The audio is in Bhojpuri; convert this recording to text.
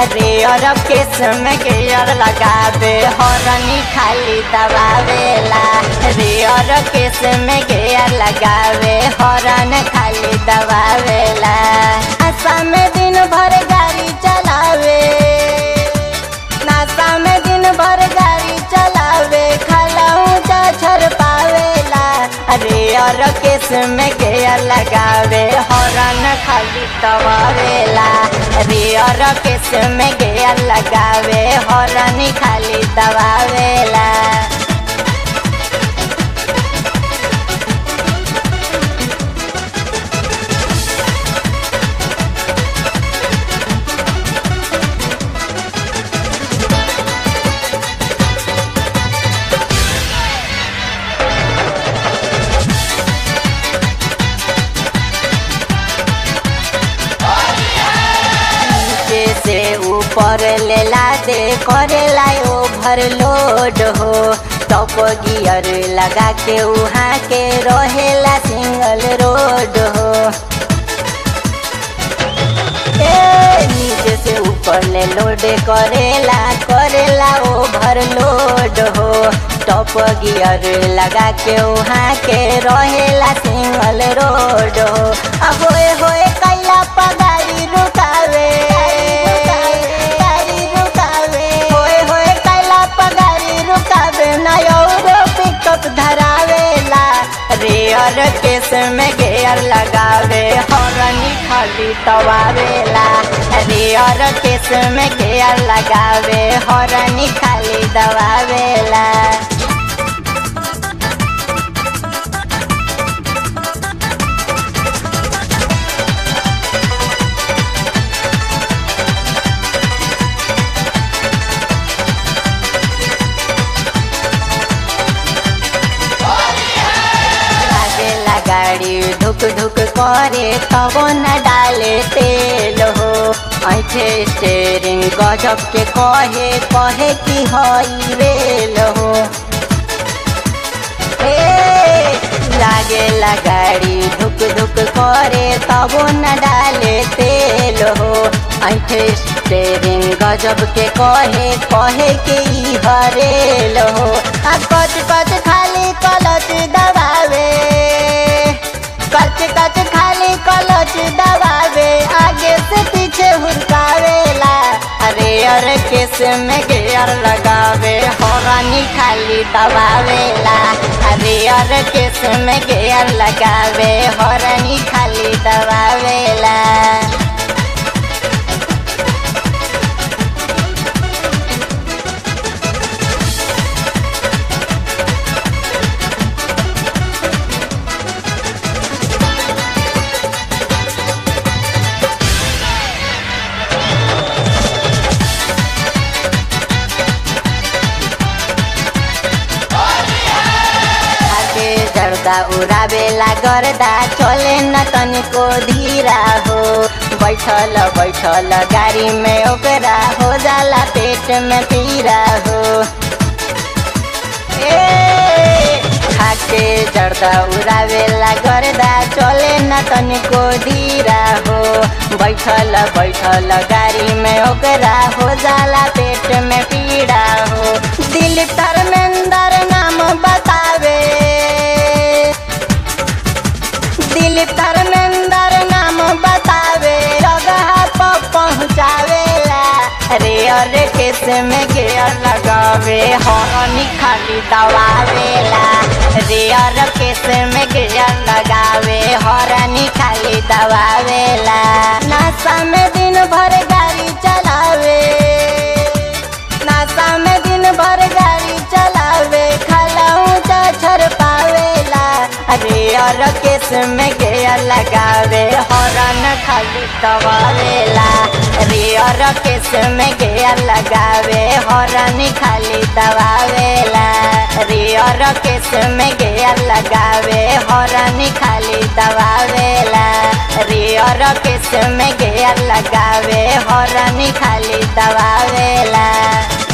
रेयर केस में गेयर लगावे हॉर्नी खाली दबावेला रेयर केस में गेयर लगावे हॉर्न खाली दबावेला आशा में दिन भर गाड़ी चलावे नाशा में दिन भर गाड़ी चलावे खलाऊ छर पावेला अरे और केस में गेयर लगावे हॉर्न खाली दबावेला अरे और केस में गेयर लगावे हॉर्न खाली दबावेला नीचे से ऊपर लेला दे करेला ओवरलोड हो टॉप गियर लगा के उहाँ के रहेला सिंगल रोड हो ए नीचे से ऊपर ले लोड करेला करेला ओवरलोड हो टॉप गियर लगा के उहाँ के रहेला सिंगल रोड हो अब होए होए कैला पगारी रुकावे गाड़ी रुकावे होए होए कैला पगारी रुकावे ना और पिकअप धरावेला रेयर केस में गेयर लगावे हॉर्नी खाली दबावेला रेयर केस में गेयर लगावे हॉर्नी खाली दबावेला लागेला गाड़ी धुक धुक करे तब न डाले तेल हो ऐठे स्टेरिंग गजब के कहे कहे कि हई रेल हो ए, लागेला गाड़ी धुक धुक करे तब न डाले तेल हो ऐठे स्टेरिंग गजब के कहे कहे कि ई हरेल हो आ कच कच खाली कलच दबावे कच कच खाली कलच दबावे आगे से पीछे हुरकावेला अरे अरे केस में गेयर लगावे हॉर्नी खाली दबावेला अरे अरे केस में गेयर लगावे हॉर्नी खाली दबावेला आगे जर्दा उड़ावेला गर्दा चले न तनिको धीरा हो बैठल बैठल गाड़ी में ओकरा हो जाला पेट में पीरा हो ए खाके जर्दा उड़ावेला गर्दा चले न तनिको धीरा हो बैठल बैठल गाड़ी में ओकरा हो जाला पेट में पीड़ा हो दिल धर्मेंद्र नाम बतावे दिल धर्मेंद्र नाम बतावे जगह पर पहुँचावेला अरे अरे केस में गेयर लगावे हॉर्नी खाली दबावेला रे अरे केस में गेयर लगावे हॉर्नी खाली दबावेला नाशा में दिन भर गाड़ी चलावे नाशा में दिन भर गाड़ी चलावे खलाऊ छर पावेला अरे और केस में गेयर लगावे हॉर्न खाली दबावेला अरे और केस में गेयर लगावे हॉर्न खाली दबावेला अरे और केस में गेयर लगावे हॉर्न खाली दबावेला अरे और केस में गेयर लगावे हॉर्न खाली दबावेला